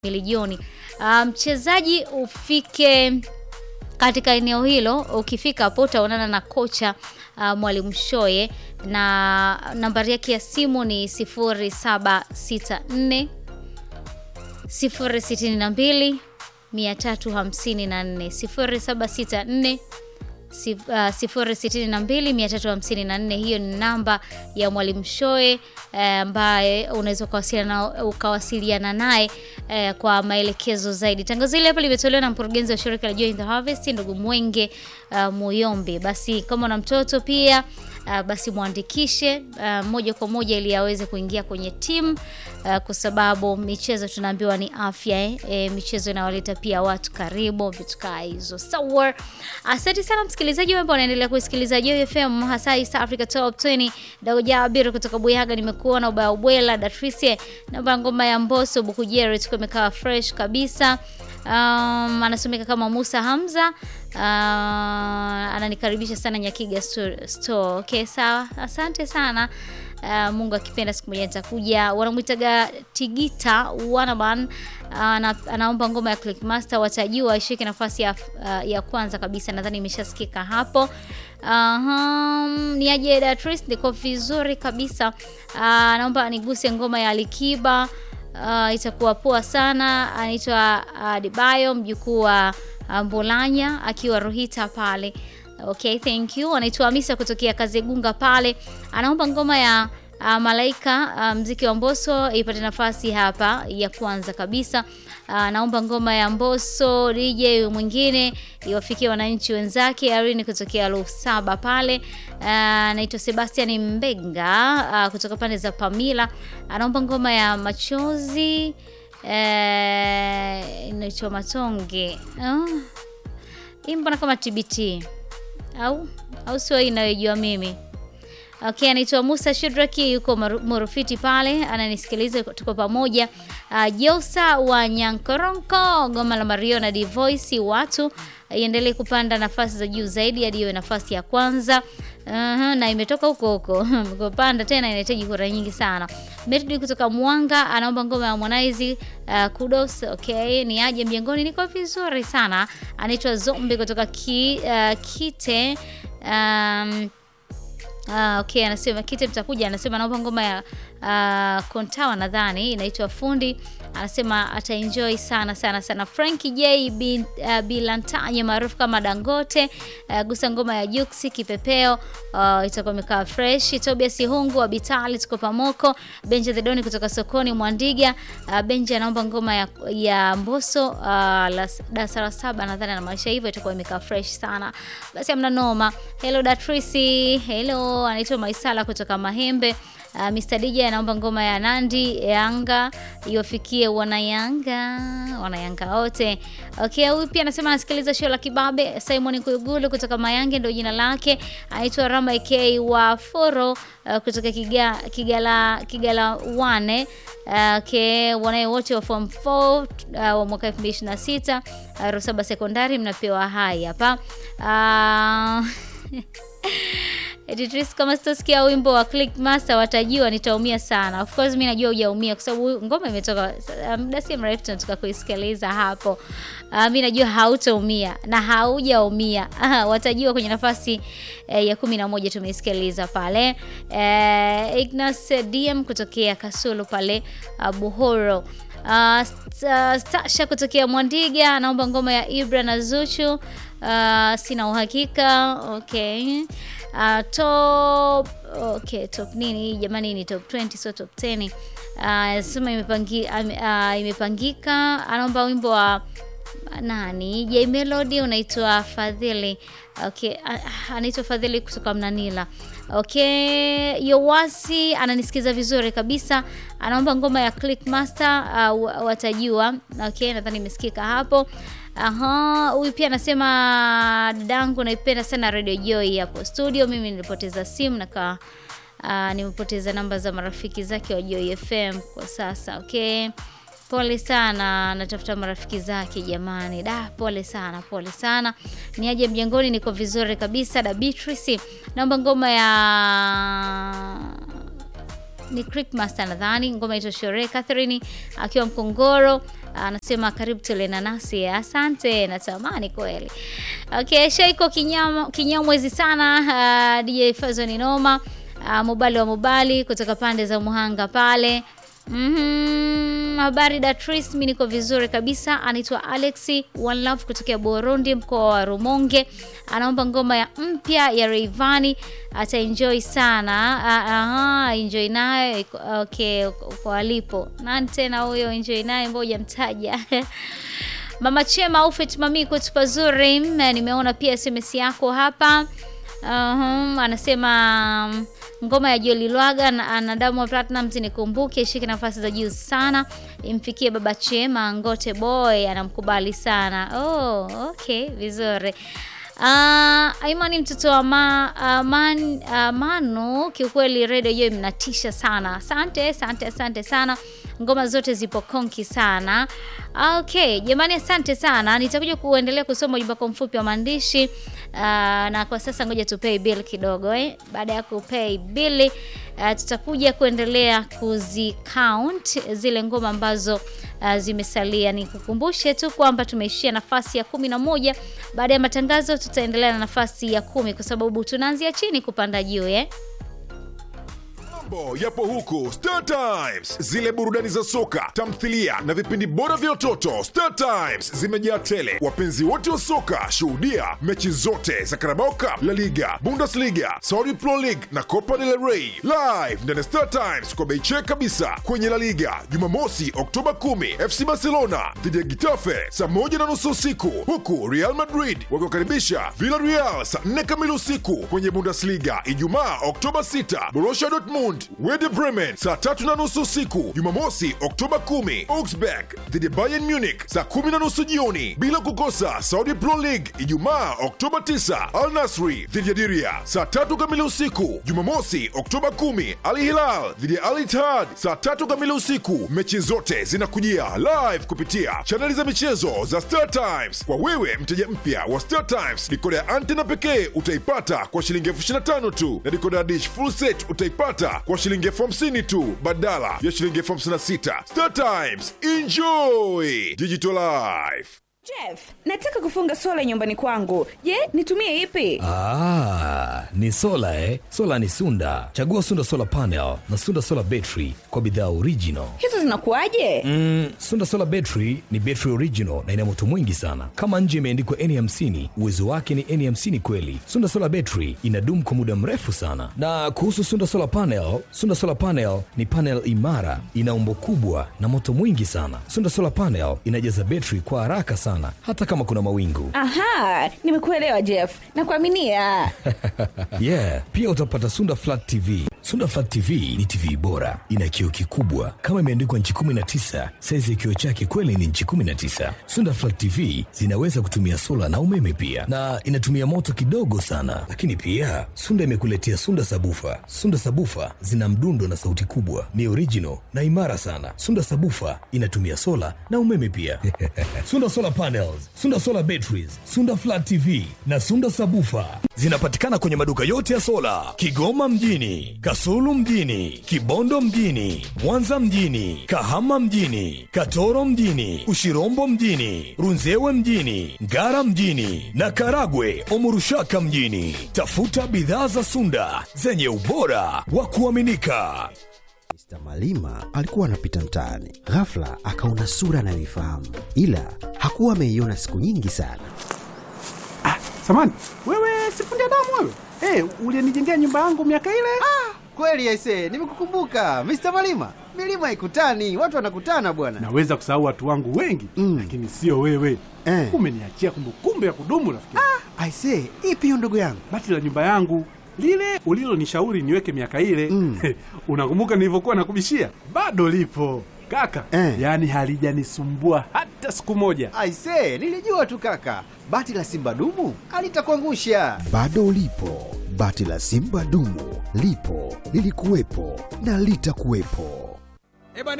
milioni. Mchezaji um, ufike katika eneo hilo. Ukifika hapo utaonana na kocha uh, Mwalimu Shoye na nambari yake ya simu ni 0764 062 354 0764 062354. Hiyo ni namba ya Mwalimu Shoe ambaye uh, unaweza ukawasiliana ukawasiliana naye uh, kwa maelekezo zaidi. Tangazo hili hapa limetolewa na mkurugenzi wa shirika la Joy in the Harvest ndugu Mwenge uh, Muyombe. Basi kama una mtoto pia Uh, basi mwandikishe uh, moja kwa moja ili aweze kuingia kwenye timu uh, kwa sababu michezo tunaambiwa ni afya eh. E, michezo inawaleta pia watu karibu, vitu kaa hizo. Sawa, asante sana msikilizaji ambao unaendelea kusikiliza Joy FM hasa East Africa Top 20. Dago Jabir kutoka Buyaga, nimekuona ubaya ubwela Datrice na ngoma ya Mbosso Bukujere tuko imekaa fresh kabisa. Um, anasomeka kama Musa Hamza. Uh, ananikaribisha sana Nyakiga store, store. Okay, sawa, asante sana. Uh, Mungu akipenda siku moja nitakuja. Wanamwitaga Tigita Wanaban. Uh, anaomba ngoma ya Clickmaster, watajua ishike nafasi ya, uh, ya kwanza kabisa, nadhani imeshasikika hapo. Uh, ni aje Datrice, niko vizuri kabisa. Uh, naomba niguse ngoma ya Alikiba. Uh, itakuwa poa sana. Anaitwa uh, Dibayo mjukuu wa Mbulanya akiwa Ruhita pale. Okay, thank you. Anaitwa Hamisa kutokea Kazegunga pale, anaomba ngoma ya uh, Malaika uh, mziki wa Mbosso ipate nafasi hapa ya kwanza kabisa. Anaomba uh, ngoma ya Mbosso DJ mwingine iwafikie wananchi wenzake. Arini kutokea Lusaba pale anaitwa uh, Sebastian Mbenga uh, kutoka pande za Pamila anaomba ngoma ya Machozi uh, inaitwa Matonge uh, hii mbona kama TBT au au sio hii inayojua mimi. Okay, anaitwa Musa Shidraki yuko Murufiti pale ananisikiliza, tuko pamoja. Uh, Josa wa Nyankoronko ngoma la Mario na Divoice watu iendelee kupanda nafasi za juu zaidi hadi iwe nafasi ya kwanza. Uh -huh, na imetoka huko huko kupanda tena inahitaji kura nyingi sana. Meridi kutoka Mwanga anaomba ngoma ya Harmonize uh, kudos. Okay, ni aje mjengoni, niko vizuri sana. Anaitwa Zombi kutoka ki, uh, Kite um, Uh, okay, anasema Kite mtakuja, anasema naomba ngoma ya uh, Kontawa nadhani inaitwa Fundi. Anasema ataenjoy sana sana sana. Frankie J bin, uh, Bilantanye maarufu kama Dangote uh, gusa ngoma ya Juksi Kipepeo uh, itakuwa imekaa fresh. Tobias Hungu wa Bitali tuko pamoko. Benja the Doni kutoka sokoni Mwandiga uh, Benja anaomba ngoma ya, ya Mbosso uh, darasa la saba nadhani na maisha hivyo itakuwa imekaa fresh sana. Basi amna noma. Hello Datrisi, hello anaitwa Maisala kutoka Mahembe. Uh, Mr DJ anaomba ngoma ya Nandi Yanga iwafikie wanayanga wanayanga wote. Okay, huyu pia anasema anasikiliza show la Kibabe. Simon Kuyugulu kutoka Mayange ndio jina lake. Anaitwa Rama AK wa Foro uh, kutoka Kiga, Kigala Kigala wane. Uh, okay, wanae wote wa form 4 uh, wa mwaka 2026 uh, Rusaba sekondari mnapewa hai hapa. Uh, Editress, kama sitosikia wimbo wa Clickmaster watajua nitaumia sana. Of course mimi najua hujaumia kwa sababu ngoma imetoka muda si mrefu tunataka kuisikiliza hapo. Uh, mimi najua hautaumia na haujaumia. Uh, watajua kwenye nafasi eh, ya kumi na moja tumeisikiliza pale. Eh, Ignas DM kutokea Kasulu pale uh, Buhoro. Uh, Stasha kutokea Mwandiga anaomba ngoma ya Ibra na Zuchu. Uh, sina uhakika. Okay. Uh, top okay, top nini jamani, ni top 20 so top 10. Uh, sema imepangi, uh, imepangika. Anaomba wimbo wa nani J Melody unaitwa Fadhili. Okay, uh, anaitwa Fadhili kutoka Mnanila. Okay, Yowasi ananisikiza vizuri kabisa, anaomba ngoma ya Clickmaster uh, watajua. Okay, nadhani imesikika hapo. Aha, huyu pia anasema dadangu, naipenda sana Radio Joy hapo studio. Mimi nilipoteza simu na uh, nimepoteza namba za marafiki zake wa Joy FM kwa sasa. Okay, pole sana, natafuta marafiki zake jamani. Da, pole sana, pole sana. Ni aje mjengoni, niko vizuri kabisa. Da Beatrice, naomba ngoma ya ni Clickmaster nadhani, ngoma ito Shore Catherine akiwa Mkongoro. anasema karibu tule nanasi. Asante, natamani kweli. Okay, Shaiko kinyama kinyamwezi sana. Uh, DJ Fazo ni noma. Uh, Mubali wa Mubali kutoka pande za Muhanga pale. Mhm, habari Datris, mimi niko vizuri kabisa. Anaitwa Alexi One Love kutokea Burundi, mkoa wa Rumonge. Anaomba ngoma ya mpya ya Rayvanny, ataenjoy sana. Ah, Aha, enjoy nayo. iko- Okay, uko alipo. Nani tena huyo enjoy naye, ngoja mtaja. Mama Chema Ufet mami kwetu pazuri. Mm, Nimeona pia SMS yako hapa. Uhum, anasema mm, ngoma ya Joli Lwaga na na Diamond Platnumz nikumbuke, ishike nafasi za juu sana, imfikie baba Chema Ngote Boy, anamkubali sana. Oh, okay, vizuri. Uh, Imani mtoto wa ma, uh, man, uh, Manu, kiukweli redio hiyo mnatisha sana. Asante, asante, asante sana. Ngoma zote zipo konki sana. Okay, jamani asante sana. Nitakuja kuendelea kusoma ujumbe wako mfupi wa maandishi. Uh, na kwa sasa ngoja tupay bill kidogo eh. Baada ya kupay bill uh, tutakuja kuendelea kuzi count zile ngoma ambazo uh, zimesalia. Nikukumbushe tu kwamba tumeishia nafasi ya kumi na moja. Baada ya matangazo tutaendelea na nafasi ya kumi kwa sababu tunaanzia chini kupanda juu eh. Mambo yapo huku Star Times, zile burudani za soka, tamthilia na vipindi bora vya watoto. Star Times zimejaa tele. Wapenzi wote wa soka, shuhudia mechi zote za Carabao Cup, La Liga, Bundesliga, Saudi Pro League na Copa del Rey live ndani ya Star Times kwa bei check kabisa. Kwenye La Liga Jumamosi Oktoba 10 FC Barcelona dhidi ya Getafe saa moja na nusu usiku, huku Real Madrid wakiwakaribisha Villarreal saa 4 kamili usiku. Kwenye Bundesliga Ijumaa Oktoba 6 Borussia Dortmund Werder Bremen saa tatu na nusu usiku. Jumamosi Oktoba 10 Augsburg dhidi ya Bayern Munich saa kumi na nusu jioni, bila kukosa Saudi Pro League Ijumaa Oktoba 9 Al Nasri dhidi ya Diria saa tatu kamili usiku. Jumamosi Oktoba 10 Al Hilal dhidi ya Al Ittihad saa tatu kamili usiku. Mechi zote zinakujia live kupitia chaneli za michezo za Star Times. Kwa wewe mteja mpya wa Star Times, dikoda ya antena pekee utaipata kwa shilingi elfu ishirini na tano tu na dikoda ya dish full set utaipata kwa shilingi elfu hamsini tu badala ya shilingi elfu hamsini na sita. Star Times, enjoy digital life. Jeff, nataka kufunga sola nyumbani kwangu. Je, nitumie ipi? Ah, ni sola eh? Sola ni Sunda. Chagua Sunda Solar Panel na Sunda Solar Battery kwa bidhaa original. Hizo zinakuwaje? Mm, Sunda Solar Battery ni battery original na ina moto mwingi sana. Kama nje imeandikwa N50, uwezo wake ni N50 kweli. Sunda Solar Battery inadumu kwa muda mrefu sana. Na kuhusu Sunda Solar Panel, Sunda Solar Panel ni panel imara, ina umbo kubwa na moto mwingi sana. Sunda Solar Panel inajaza battery kwa haraka sana hata kama kuna mawingu. Aha, nimekuelewa Jeff. Nakuaminia. yeah pia utapata sunda flat tv sunda flat tv ni tv bora ina kioo kikubwa kama imeandikwa nchi 19 saizi ya kioo chake kweli ni nchi 19 sunda flat tv zinaweza kutumia sola na umeme pia na inatumia moto kidogo sana lakini pia sunda imekuletea sunda sabufa sunda sabufa zina mdundo na sauti kubwa ni original na imara sana sunda sabufa inatumia sola na umeme pia sunda solar panels sunda solar batteries sunda flat tv na sunda sabufa zinapatikana kwenye maduka yote ya sola kigoma mjini kasulu mjini kibondo mjini mwanza mjini kahama mjini katoro mjini ushirombo mjini runzewe mjini ngara mjini na karagwe omurushaka mjini tafuta bidhaa za sunda zenye ubora wa kuaminika Mr. Malima alikuwa anapita mtaani, ghafla akaona sura anayoifahamu, ila hakuwa ameiona siku nyingi sana. Samani, wewe sifundi damu wewe? Eh, ulinijengea nyumba yangu miaka ile? Kweli aise, nimekukumbuka Mr. Malima. Milima haikutani, watu wanakutana bwana. Naweza kusahau watu wangu wengi Mm. lakini sio wewe. Eh. Umeniachia kumbukumbu ya kudumu rafiki. Aise, ipi hiyo ndugu yangu? Bati la nyumba yangu lile ulilonishauri niweke miaka ile Mm. unakumbuka nilivyokuwa nakubishia? Bado lipo kaka, Eh. yaani halijanisumbua hata siku moja. Aise, nilijua tu kaka. Bati la Simba dumu alitakuangusha. Bado lipo bati la Simba dumu, lipo lilikuwepo na litakuwepo.